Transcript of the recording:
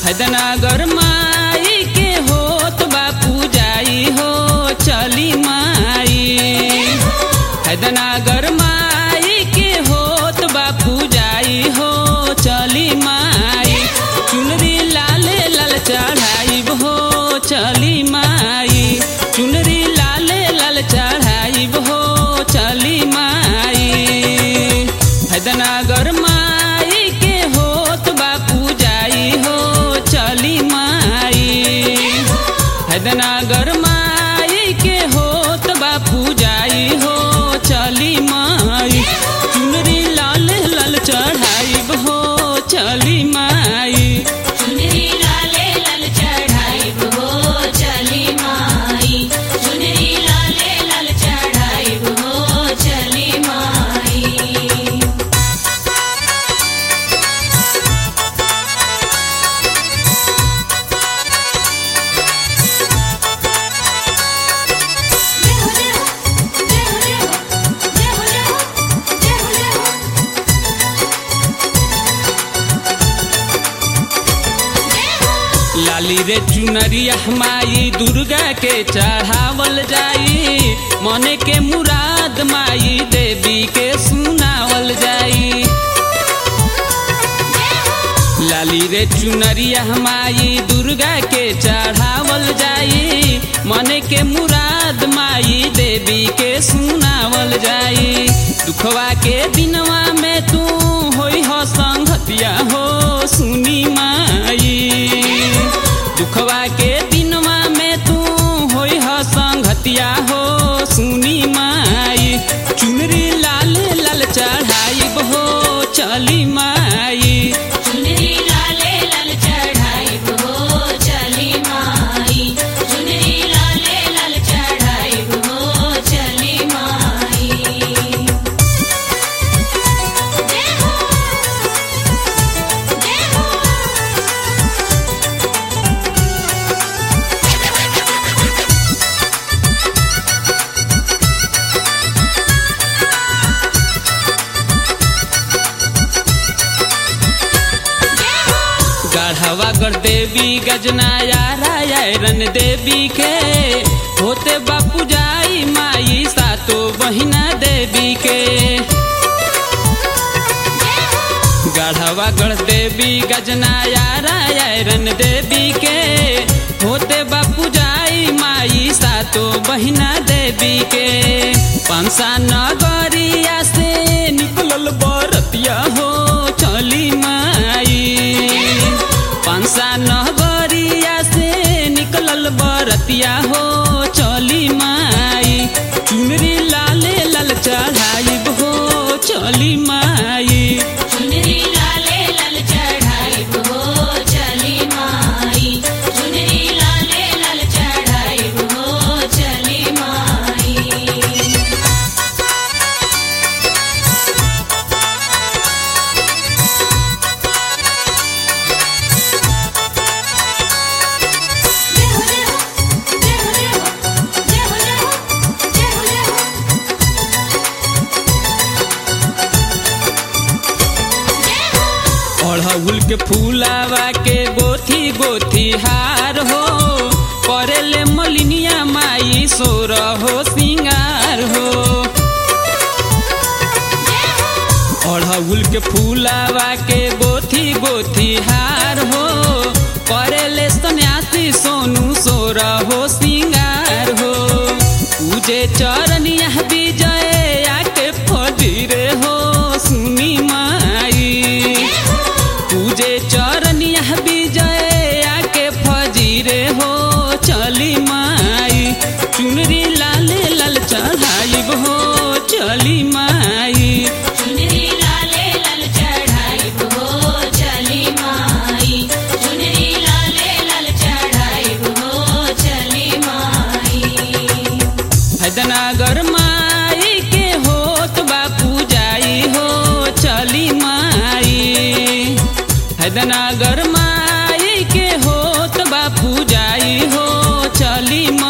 हैदनगर माई के होत बापू जाई हो चली माई हैदनगर माई के होत बापू जाई हो चली माई चुनरी लाल लाल चढ़ाई हो चली माई चुनरी लाल लाल चढ़ाई हो चली माई हैदनगर माई के होत बापू जाई हो चली माई हैदनगर माई के होत बापू जाई हो चली माई चुनरी लाल लाल चढ़ाई हो चली माई चुनरी लाले लाल चढ़ाई हो चली माई चुनरी लाले लाल चढ़ाई हो चली माई लाली रे चुनरिया माई दुर्गा के चढ़ावल जाई मने के मुराद माई देवी के सुनावल जाई लाली रे चुनरिया माई दुर्गा के चढ़ावल जाई मने के मुराद माई देवी के सुनावल जाई दुखवा के दिनवा में तू होई हो संगतिया हो सुनी माई दुखवा के दिनवा में तू होई हो संगतिया हो सुनी माई चुनरी लाल लाल चढ़ाई हो चली माई चुनरी लाले लाल चढ़ाई हो चली माई चुनरी लाले लाल चढ़ाई हो चली माई देखो देखो गढ़वा कर देवी गजनाया रायरन देवी के होते बापू जाई माई सातो बहिना देवी के गढ़वा गढ़ देवी गजनाया रायरन देवी के होते बापू जाई माई सातो बहिना देवी के पंसा नगरिया से निकलल बरतिया हो चली माई पंसा नगरिया से निकलल बरतिया हो चली माई चुनरी लाले लाल चढ़ाई हो चली माई चुनरी लाले लाल चढ़ाई हो चली माई चुनरी लाले लाल चढ़ाई हो चली माई अड़हुल के फूलावा के गोथी गोथी हार हो करेले मलिनिया माई सोर हो सिंगार हो अड़हुल के फूलावा के गोथी गोथी हार हो करेले सन्यासी सोनू सोर हो सिंगार हो पूजे चरनिया विजय आके फजीरे हो सुनी माई पूजे चरनिया विजय आके फजीरे हो चली माई चुनरी लाल लाल चढ़ाई हो चली माई चुनरी लाले लाल चढ़ाई हो चली माई चुनरी लाले लाल चढ़ाई हो चली माई हैदनगर माई के होत बापू जाई हो चली माई हैदनगर माई के होत बापू जाई हो चली माई